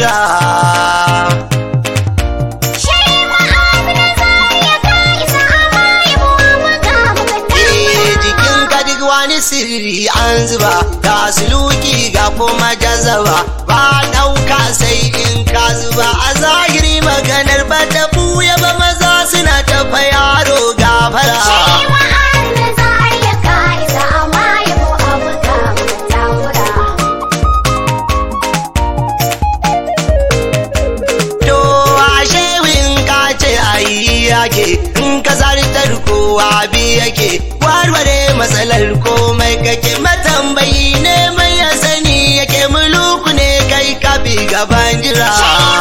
jira jikin ka duk wani sirri an zuba ga suluki ga kuma jazaba ba ɗauka sai in ka zuba a zahiri maganar ba ta buya ba maza suna tafa yaro gafara To ashe in ka ce ayi yake in ka zartar kowa bi yake warware matsalar komai kake matambayi ne mai ya sani yake muluku ne kai kafi gaban jira.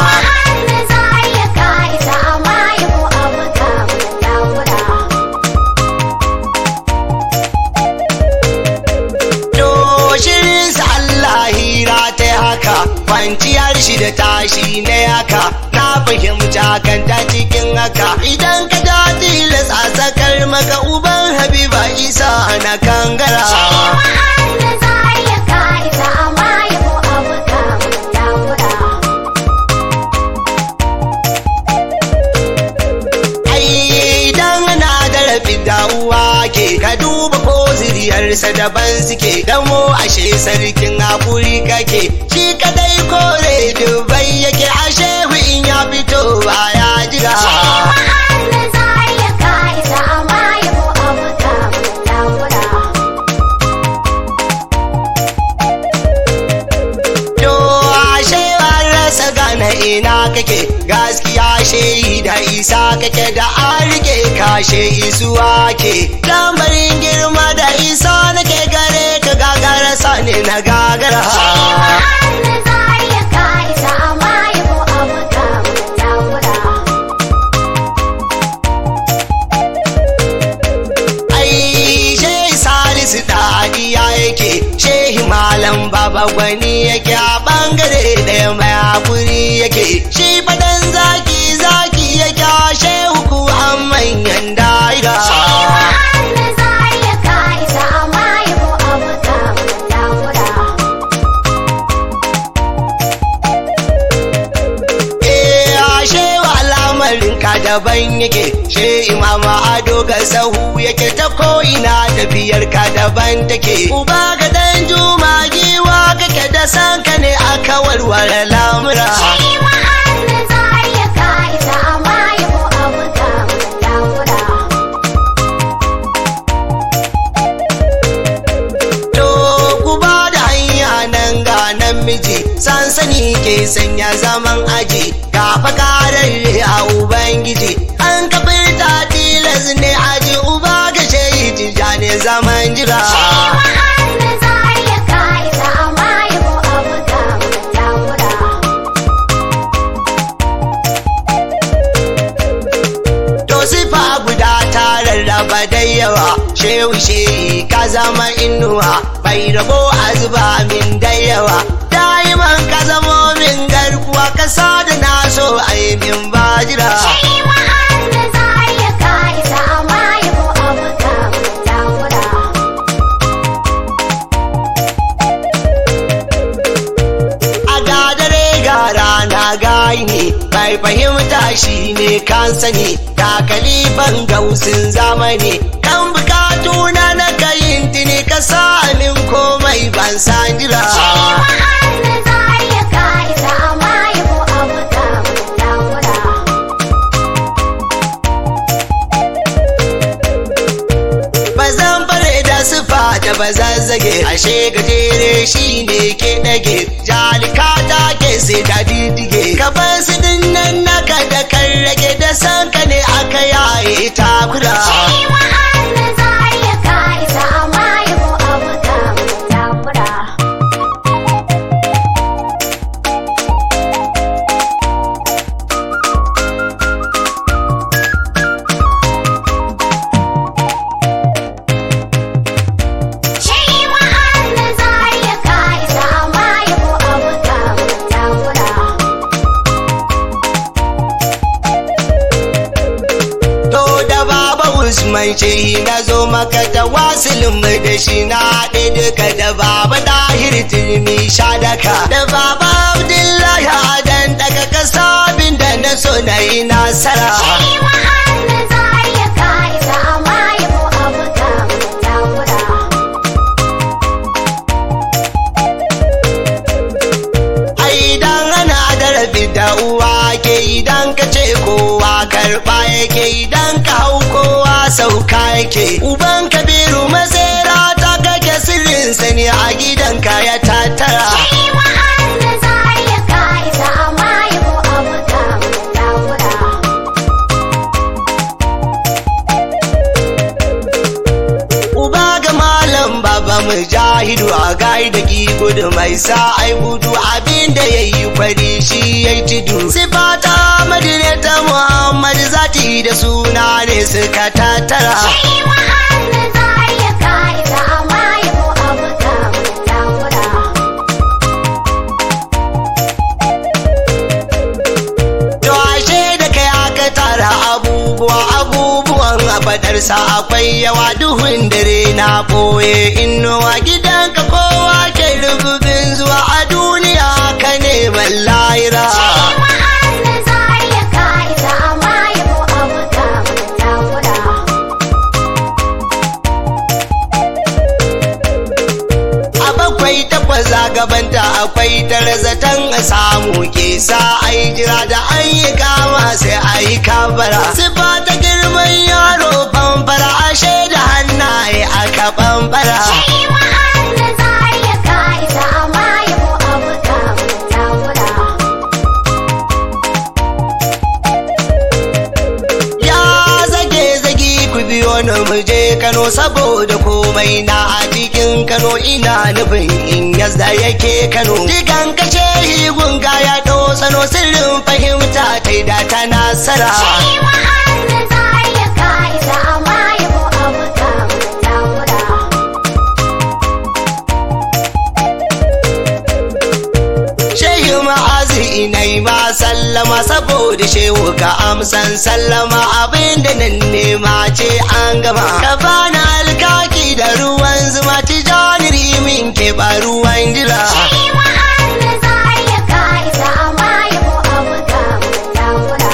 To shirinsa Allah hira ta haka kwanciyar shi da tashi ne haka na fahimta kan ta cikin haka idan ka ja tilas a sakar maka uban habiba isa na kangara. Ai idan ana da rafi uwa ke ka duba ko zuriyarsa daban suke damo ashe sarkin hakuri kake shi kadai kore dubai yake ashe in ya fito ba ya jira. To ashe an rasa gane ina kake gaskiya shehi da isa kake da an rike kashe isuwa ke lamarin girma da isa nake gare ka gagara sani na gagara. Ai shehi salisu ɗadiya yake shehi malam baba gwani yake a ɓangare ɗaya mai hakuri yake shi fadan zaki zaki yake a shehu ku an manyan da'iga. Eh ashe wa al'amarin ka daban yake she imama ado ga sahu yake ta ko'ina tafiyar ka daban take uba ga dan juma giwa kake da sanka ne aka warware lamura to ku ba da hanya nan ga namiji sansani ke sanya zaman aji ga fakararre a ubangiji an kafirta tilas ne aji uba ga shayi tijani zaman jira To sifa guda ta rarraba da yawa shehu shehi ka zama inuwa bai rabo a zuba min da yawa da'iman ka zamo min garkuwa ka da na so a yi min bajira. A gadare ga rana gaini bai fahimta shi ne kan sani ga kalifan gausin zamani kan bukatu na na kayin tuni ka sa min komai ban san jira. Ba zan bare da sufa da ba zazzage ashe gajere shi ne ke ɗage jalika ta ke sai da didige ka bar su dinnan naka da kan rage da sanka ne aka yaye takura. Usman ce na zo maka da wasilin mai da shi na haɗe duka da baba ɗahir turmi sha daka da baba Abdullahi Adan da uwa ke idan ka ce kowa karɓa yake idan ka hau kowa sauka yake uban kabiru masera ta kake sirrin sani a gidanka ya tattara Shi wa'anda za ya ka isa amma yabo abu ka takura. Uba ga malam baba mujahidu a gai da ki gudu mai sa ai gudu abinda ya yi kwari shi ya yi tudu. Sifata madina ta Muhammad zati da suna ne suka tattara. Shi wa'anda za ya ka isa amma yabo abu ka takura. To ashe da kai aka tara abubuwa abubuwan a fadarsa akwai yawa duhun dare na ɓoye inuwa gidanka kowa ke rububin zuwa a duniya ka neman lahira. Shi wa'anda za ya ka isa amma yabo abu ka takura. A bakwai takwas a gabanta akwai tarzatan a samu ke sa ai jira da an yi kama sai a yi kabara. Sifa ta girman yaro famfara ashe da hannaye aka bambara. Shi wa'anda za ya ka isa amma yabo abu ka takura. Ya zage zagi ku biyo ni mu je Kano saboda komai na a cikin Kano ina nufin in yazda yake Kano. Digan kashe gunga ya ɗau sano sirrin fahimta ta da ta nasara. Shi wa'anda za ya ka isa amma yabo abu ka takura. Shehi ma'azi inai ma sallama saboda shehu ka amsan sallama abinda nan nema ce an gama. Ka bani alkaki da ruwan zuma tijani rimin ke ba ruwan jira. Shi wa'anda za ya ka isa amma yabo abu ka takura.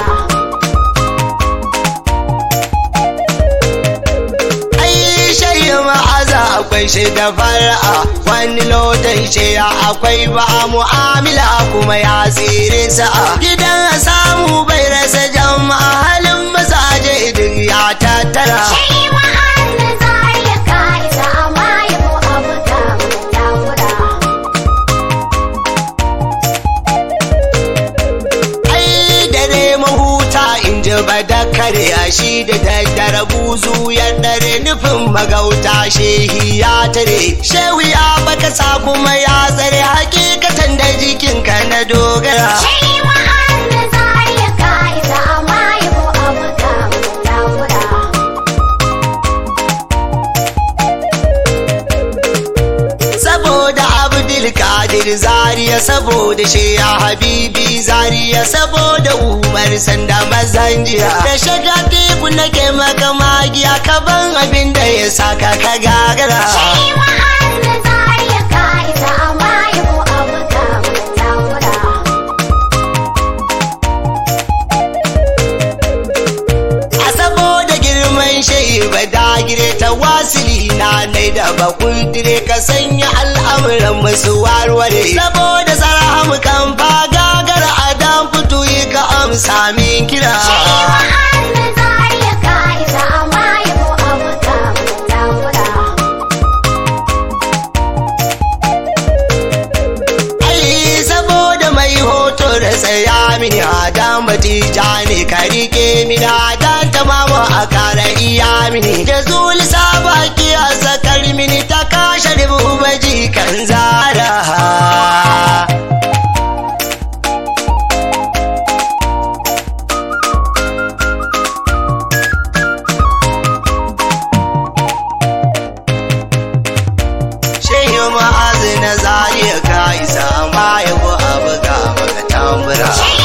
Ai shayi ma'aza akwai shi da fara'a wani lotan shiya akwai ba mu'amala kuma ya tsere sa'a gidan samu bai rasa jama'a halin mazaje duk ya tattara. Shi wa'anda za ya ka isa amma yabo abu ka takura. Ai dare mahuta in ji ba da kare shi da daddare buzu ya dare nufin magauta shehi ya tare shehu ya baka sa kuma ya tsare hakikatan da jikinka na dogara. Shi wa'anda za ya ka isa amma yabo abu ka takura. saboda abdul kadir zariya saboda sheya habibi zariya saboda umar sanda mazan jiya da shaga teku nake maka magiya ka ban abin da ya saka ka gagara Shi wa'anda za ya ka isa amma yabo abu ka takura. a saboda girman shehi ba dagire ta wasili na nai da bakundire ka sanya al'amuran musu warware saboda sarhamu kan fa gagara a dan fito yi ka amsa min kira Shi wa'anda za ya ka isa amma yabo abu ka takura. ai saboda mai hoto da tsaya mini adam batija ne ka rike mini adam tamamu a kara iya mini da zuli sabaki a sakar mini ta kashe dubu baji kan zara shehi ma'azi na zariya ka isa ma yabo abu ga maka tambura Shi